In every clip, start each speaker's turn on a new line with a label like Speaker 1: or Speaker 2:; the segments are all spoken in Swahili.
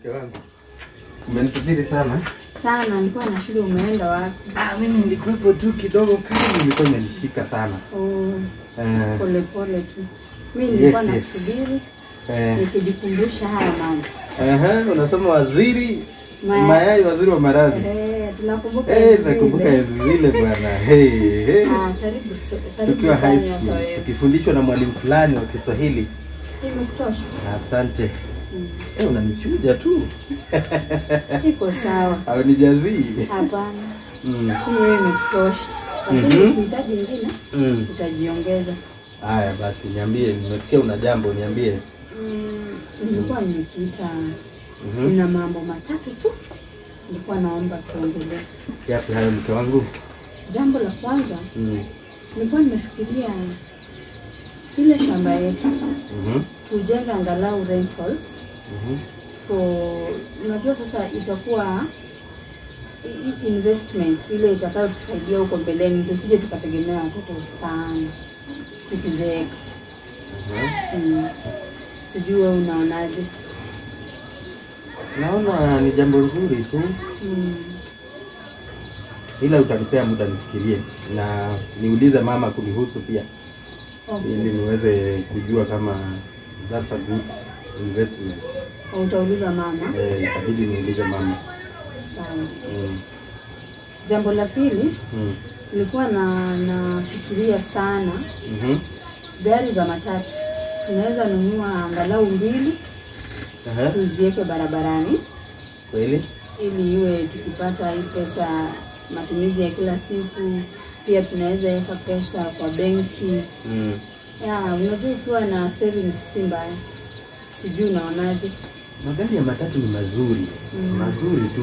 Speaker 1: mke wangu. Umenisubiri sana?
Speaker 2: Sana, nilikuwa na shule. Umeenda wapi?
Speaker 1: Ah, mimi nilikuwepo tu kidogo, kazi ilikuwa imenishika sana.
Speaker 2: Oh,
Speaker 1: Eh,
Speaker 2: pole pole tu. Mimi nilikuwa
Speaker 1: Yes, yes.
Speaker 2: nakusubiri
Speaker 1: eh,
Speaker 2: nikijikumbusha haya mambo.
Speaker 1: ehe, unasema waziri
Speaker 2: Mayai.
Speaker 1: mayai, waziri wa maradhi.
Speaker 2: Eh, tunakumbuka
Speaker 1: Eh,
Speaker 2: enzi
Speaker 1: nakumbuka
Speaker 2: zile.
Speaker 1: enzi zile bwana. Hey, hey.
Speaker 2: Ah, karibu so, karibu
Speaker 1: Tukiwa high
Speaker 2: ndani hapa
Speaker 1: school
Speaker 2: wewe.
Speaker 1: tukifundishwa na mwalimu fulani wa Kiswahili.
Speaker 2: Imekutosha?
Speaker 1: Asante.
Speaker 2: Mm.
Speaker 1: Eh, unanichuja tu.
Speaker 2: Iko sawa.
Speaker 1: Au nijazii?
Speaker 2: Hapana.
Speaker 1: Mm.
Speaker 2: Hiyo imekutosha. Lakini
Speaker 1: Mhm.
Speaker 2: ukihitaji ingine
Speaker 1: Mm.
Speaker 2: utajiongeza.
Speaker 1: Haya basi, niambie, nimesikia una jambo, niambie.
Speaker 2: Mm, nilikuwa nimekuita
Speaker 1: Mhm.
Speaker 2: nina mambo matatu tu nilikuwa naomba tuongelee.
Speaker 1: Yapi hayo mke wangu?
Speaker 2: Jambo la kwanza
Speaker 1: Mm.
Speaker 2: nilikuwa nimefikiria ile shamba yetu
Speaker 1: Mhm.
Speaker 2: tujenge angalau rentals
Speaker 1: Mhm.
Speaker 2: for unajua sasa itakuwa i- i- investment ile itakayotusaidia huko mbeleni, tusije tukategemea watoto sana tukizeeka.
Speaker 1: Mhm.
Speaker 2: Mm. Sijui wewe unaonaje?
Speaker 1: Naona ni jambo nzuri tu,
Speaker 2: Mm.
Speaker 1: ila utanipea muda nifikirie na niulize mama kunihusu pia,
Speaker 2: Okay.
Speaker 1: ili niweze kujua kama that's a good investment.
Speaker 2: Utauliza mama.
Speaker 1: Eh, itabidi niulize mama.
Speaker 2: Sawa.
Speaker 1: Mm.
Speaker 2: Jambo la pili
Speaker 1: Mm.
Speaker 2: nilikuwa na nafikiria sana
Speaker 1: Mhm.
Speaker 2: gari za matatu tunaweza nunua angalau mbili
Speaker 1: Aha.
Speaker 2: tuziweke barabarani
Speaker 1: Kweli?
Speaker 2: ili iwe tukipata hii pesa matumizi ya kila siku pia tunaweza weka pesa kwa benki
Speaker 1: Mm.
Speaker 2: ya unajua ukiwa na savings si mbaya sijui unaonaje
Speaker 1: Magari ya matatu ni mazuri
Speaker 2: Mm.
Speaker 1: mazuri tu,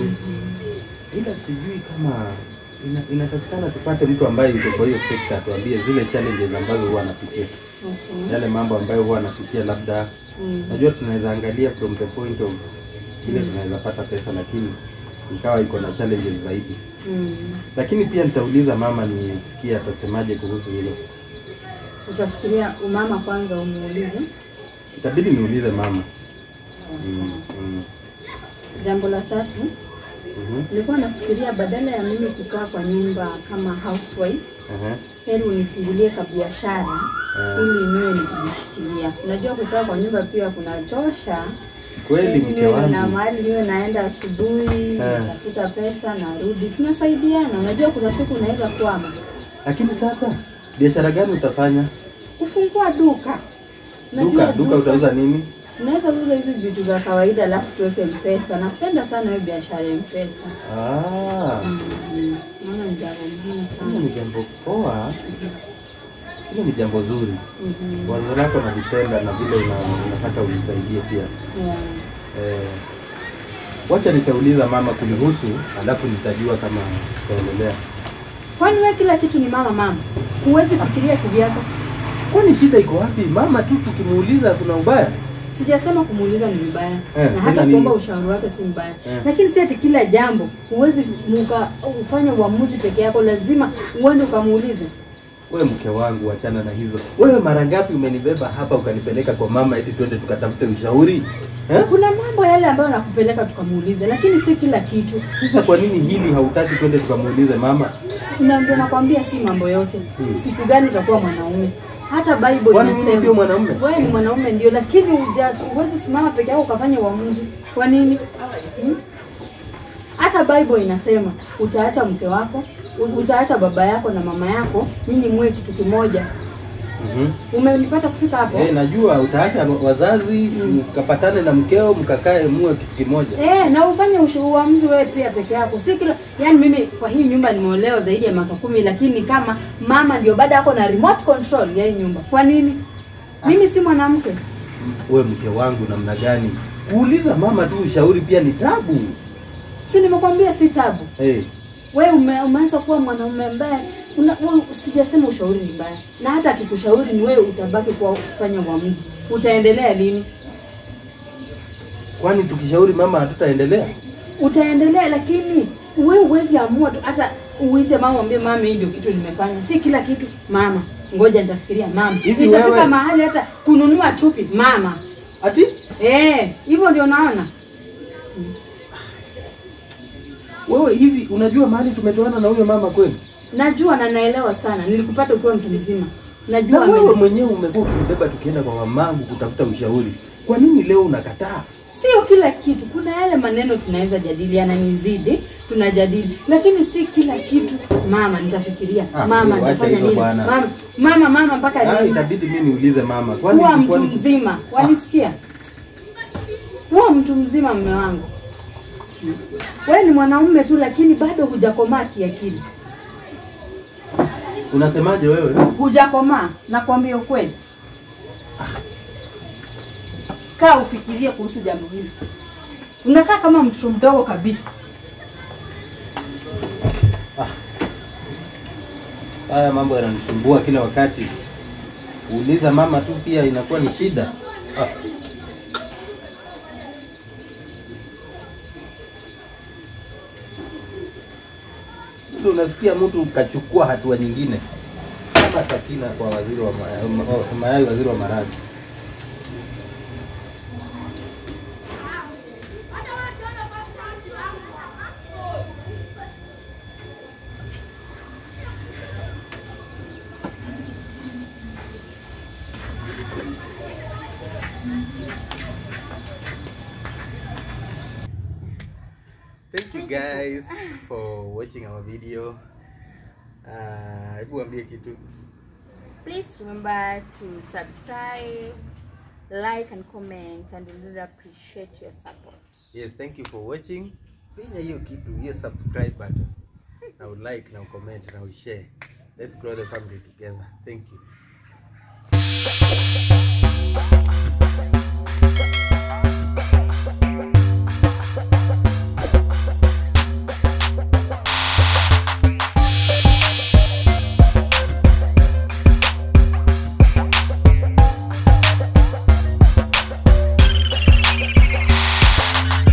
Speaker 1: ila sijui kama ina, inatakikana tupate mtu ambaye yuko kwa hiyo sekta atuambie zile challenges ambazo huwa anapitia,
Speaker 2: okay.
Speaker 1: yale mambo ambayo huwa anapitia. Labda
Speaker 2: mm.
Speaker 1: najua tunaweza angalia from the point of vile tunaweza pata pesa, lakini ikawa iko na challenges zaidi.
Speaker 2: Mm.
Speaker 1: Lakini pia nitauliza mama nisikie atasemaje kuhusu hilo.
Speaker 2: utafikiria umama kwanza umuulize
Speaker 1: Itabidi niulize mama.
Speaker 2: sawa
Speaker 1: Mm.
Speaker 2: sawa
Speaker 1: Mm.
Speaker 2: jambo la tatu
Speaker 1: Mhm.
Speaker 2: nilikuwa nafikiria badala ya mimi kukaa kwa nyumba kama housewife
Speaker 1: Aha.
Speaker 2: heri unifungulie kabiashara
Speaker 1: Ah.
Speaker 2: ili niwe nikijishikilia. Unajua kukaa kwa nyumba pia kunachosha.
Speaker 1: Kweli
Speaker 2: Heri
Speaker 1: mke
Speaker 2: niwe na
Speaker 1: wangu.
Speaker 2: mahali niwe naenda asubuhi,
Speaker 1: Ah.
Speaker 2: natafuta pesa, narudi, tunasaidiana. Unajua kuna siku unaweza kwama,
Speaker 1: Lakini sasa biashara gani utafanya?
Speaker 2: kufungua duka. Unajua
Speaker 1: Duka, duka utauza nini?
Speaker 2: Unaweza uza hizi vitu za kawaida alafu tuweke mpesa. Napenda sana hiyo biashara ya mpesa.
Speaker 1: Ah,
Speaker 2: Mm, Naona ni jambo muhimu
Speaker 1: hilo
Speaker 2: sana.
Speaker 1: ni jambo poa, hilo ni jambo zuri.
Speaker 2: Mhm.
Speaker 1: Wazo lako nalipenda na vile una, unataka unisaidie pia.
Speaker 2: Yeah.
Speaker 1: Eh, wacha nitauliza mama kunihusu, alafu nitajua kama tutaendelea.
Speaker 2: Kwani wewe kila kitu ni mama mama? Huwezi fikiria kivyako?
Speaker 1: Kwani shida iko wapi? Mama tu tukimuuliza kuna ubaya?
Speaker 2: Sijasema kumuuliza ni vibaya
Speaker 1: Eh,
Speaker 2: na hata
Speaker 1: tena
Speaker 2: kuomba
Speaker 1: nini?
Speaker 2: ushauri wake si mbaya
Speaker 1: Eh.
Speaker 2: lakini si ati kila jambo huwezi muka ufanye uamuzi peke yako, lazima uende ukamuulize.
Speaker 1: We mke wangu, wachana na hizo. Wewe mara ngapi umenibeba hapa ukanipeleka kwa mama eti twende tukatafute ushauri eh?
Speaker 2: Kuna mambo yale ambayo nakupeleka tukamuulize, lakini si kila kitu.
Speaker 1: Sasa kwa nini hili hautaki twende tukamuulize mama?
Speaker 2: Si- Na ndio nakwambia si mambo yote.
Speaker 1: Hmm.
Speaker 2: Siku gani utakuwa mwanaume? Hata Bible
Speaker 1: Kwani mimi
Speaker 2: inasema
Speaker 1: sio mwanaume?
Speaker 2: wewe ni mwanaume ndio, lakini huja- huwezi simama peke yako ukafanya uamuzi. Kwa nini? Hmm? Hata Bible inasema utaacha mke wako, u- utaacha baba yako na mama yako, nyinyi muwe kitu kimoja.
Speaker 1: Mhm.
Speaker 2: Umenipata kufika hapo?
Speaker 1: Eh, najua utaacha wazazi mkapatane na mkeo mkakae muwe kitu kimoja.
Speaker 2: Eh, na ufanye ushu- uamuzi wewe pia peke yako. Si kila yani mimi kwa hii nyumba nimeolewa zaidi ya miaka kumi lakini kama mama ndio bado ako na remote control ya hii nyumba. Kwa nini? Mimi si mwanamke.
Speaker 1: We mke wangu, namna gani? Kuuliza mama tu ushauri pia ni tabu.
Speaker 2: Si nimekwambia si tabu.
Speaker 1: Eh,
Speaker 2: Wewe ume, umeanza kuwa mwanaume ambaye una, wewe sijasema ushauri ni mbaya. Na hata akikushauri ni wewe utabaki kwa kufanya uamuzi. Utaendelea lini?
Speaker 1: kwani tukishauri mama hatutaendelea?
Speaker 2: Utaendelea lakini wewe huwezi amua tu hata uite mama mwambie mama hii ndio kitu nimefanya. Si kila kitu mama. Ngoja nitafikiria mama.
Speaker 1: Hivi
Speaker 2: Itafika
Speaker 1: wewe-
Speaker 2: mahali hata kununua chupi mama.
Speaker 1: Ati
Speaker 2: Eh, hivyo ndio naona.
Speaker 1: Wewe hivi unajua mahali tumetoana na huyo mama kweli?
Speaker 2: Najua na naelewa sana. Nilikupata ukiwa mtu mzima.
Speaker 1: Na
Speaker 2: Najua
Speaker 1: wewe
Speaker 2: ame-
Speaker 1: mwenyewe umekuwa ukinibeba tukienda kwa mamangu kutafuta ushauri. Kwa nini leo unakataa?
Speaker 2: sio kila kitu. Kuna yale maneno tunaweza jadili, yananizidi, tunajadili, lakini si kila kitu. Mama, nitafikiria
Speaker 1: Ah,
Speaker 2: mama,
Speaker 1: wewe wacha
Speaker 2: nitafanya
Speaker 1: hizo
Speaker 2: nini?
Speaker 1: bwana.
Speaker 2: Mama, mama, mama mpaka
Speaker 1: Ah,
Speaker 2: lini?
Speaker 1: itabidi mimi niulize mama. Kwani
Speaker 2: Kuwa mtu
Speaker 1: kwani-
Speaker 2: mzima, wanisikia? Kuwa mtu mzima, mme wangu. Wewe ni mwanaume tu, lakini bado hujakomaa kiakili,
Speaker 1: Unasemaje wewe?
Speaker 2: hujakomaa. Nakwambia ukweli. Kaa ufikirie kuhusu jambo hili. Unakaa kama mtoto mdogo kabisa.
Speaker 1: Haya mambo yananisumbua kila wakati. Kuuliza mama tu pia inakuwa ni shida. Ah. Ndio unasikia mtu kachukua hatua nyingine kama Sakina kwa waziri wa ma- ma- Mayai, waziri wa maradhi. Thank you guys for watching our video. Ah, hebu ambie kitu.
Speaker 2: Please remember to subscribe, like and comment and we really appreciate your support.
Speaker 1: Yes, thank you for watching. Finya hiyo kitu, hiyo subscribe button. Na like, na comment, na share. Let's grow the family together. Thank you.